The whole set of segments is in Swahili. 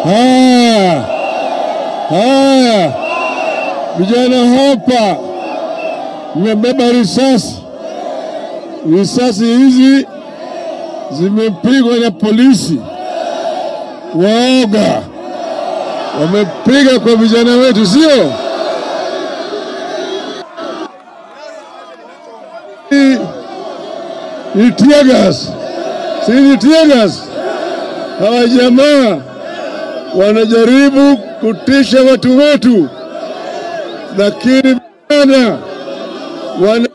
Haya, haya, vijana hapa mmebeba risasi. Risasi hizi zimepigwa na polisi waoga, wamepiga kwa vijana wetu, sio? Ni- Ni tear gas, si ni tear gas? Hawa jamaa wanajaribu kutisha watu wetu, lakini vijana wana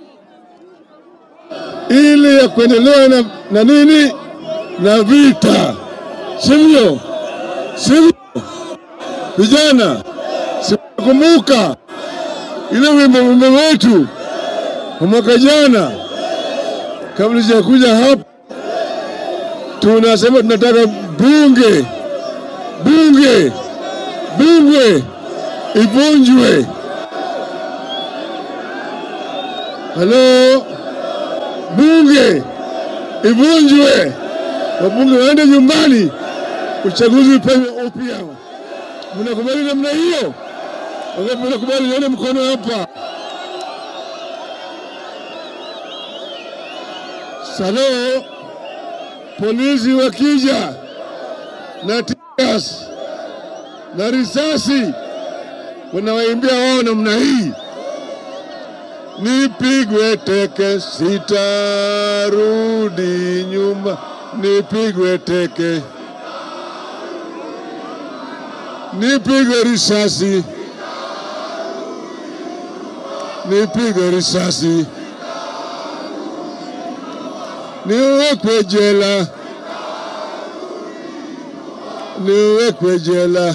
ili ya kuendelea na, na nini na vita, sivyo? Sivyo vijana, sikumbuka ile wimbo wimbo wetu wa mwaka jana, kabla sijakuja hapa, tunasema tunataka bunge bunge bunge ivunjwe. Halo, bunge ivunjwe, wabunge waende nyumbani, uchaguzi upewe upya. Mnakubali namna hiyo? Wangapi mnakubali? Nione mkono hapa. Salo, polisi wakija na tias na risasi wanawaimbia wao namna hii, nipigwe teke, sitarudi nyuma, nipigwe teke, nipigwe risasi, nipigwe risasi, niwekwe jela niwekwe jela.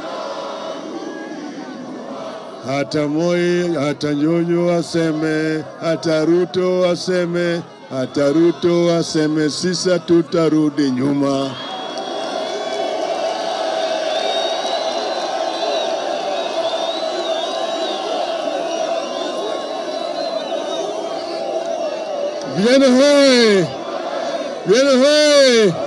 Hata Moi, hata Nyonyo waseme, hata Ruto waseme, hata Ruto waseme, sisa tutarudi nyuma. Vijana hoye! Vijana hoye!